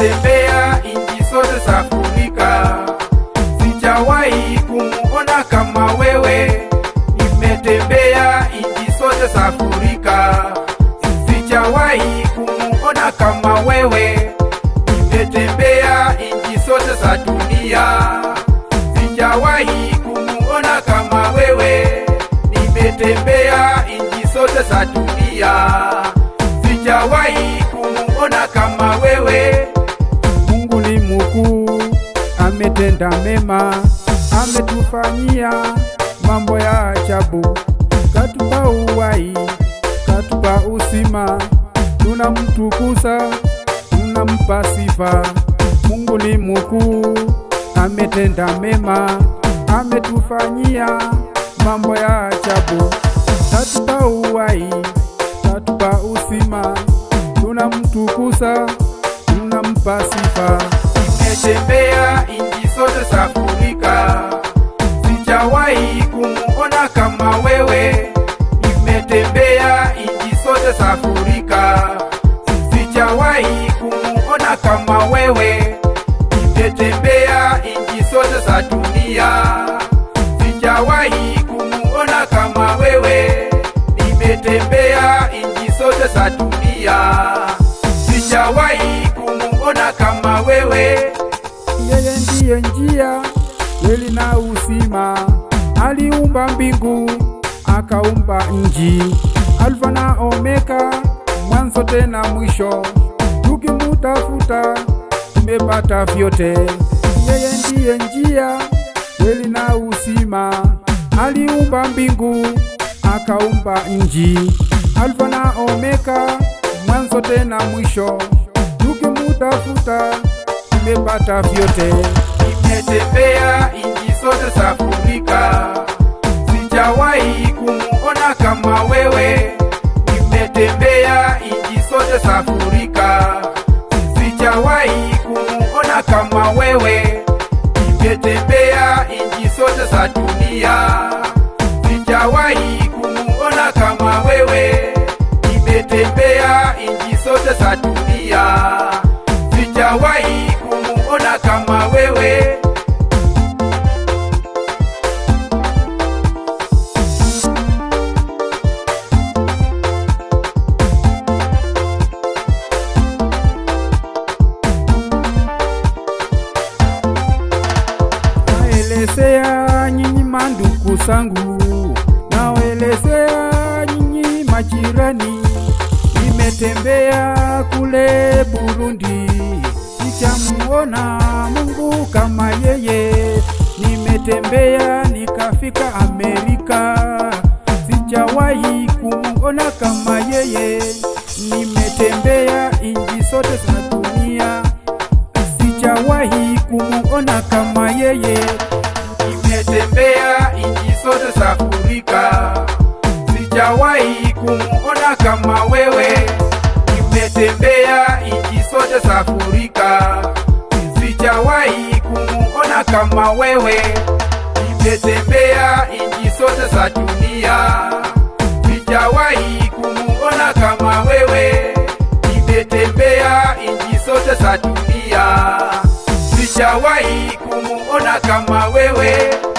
Nimetembea inji zote za Afrika, sijawahi kumuona kama wewe. Nimetembea inji zote za Afrika, sijawahi kumuona kama wewe. Nimetembea inji zote za dunia, sijawahi kumuona kama wewe. Nimetembea inji zote za dunia, sijawahi kumuona kama wewe. Mungu ni mkuu, ametenda mema, ametufanyia mambo ya ajabu, katupa uhai, katupa uzima, tunamtukuza, tunampa sifa. Mungu ni mkuu, ametenda mema, ametufanyia mambo ya ajabu, katupa uhai, katupa uzima, tunamtukuza, tunampa sifa. Nimetembea inji zote za Afrika, sijawahi kumuona kama wewe. Nimetembea inji zote za Afrika, sijawahi kumuona kama wewe. Nimetembea inji zote za dunia, sijawahi kumuona kama wewe. Nimetembea inji zote za dunia, sijawahi kumuona kama wewe. Yeye ndiye njia, kweli na uzima. Aliumba mbingu, akaumba nchi, Alfa na Omega, mwanzo tena mwisho. Tukimutafuta tumepata vyote. Yeye ndiye njia, kweli na uzima. Aliumba mbingu, akaumba nchi, Alfa na Omega, mwanzo tena mwisho. Tukimutafuta tumepata vyote. Nimetembea inji zote za Afrika, sijawahi kumuona kama wewe. Nimetembea inji zote za Afrika, sijawahi kumuona kama wewe. Nimetembea inji zote za dunia, sijawahi kumuona kama wewe. Nimetembea inji zote za dunia, sijawahi kumuona kama wewe. Naelezea nyinyi mandugu zangu, naelezea nyinyi majirani. Nimetembea kule Burundi, sijamuona Mungu kama yeye. Nimetembea nikafika Amerika, sijawahi kumuona kama yeye. Nimetembea inji zote za dunia, sijawahi kumuona kama yeye. Nimetembea inji zote za Afrika, sijawahi kumuona kama wewe. Nimetembea inji zote za Afrika, sijawahi kumuona kama wewe. Nimetembea inji zote za dunia, sijawahi kumuona kama wewe. Nimetembea inji zote za dunia, sijawahi kumuona kama wewe.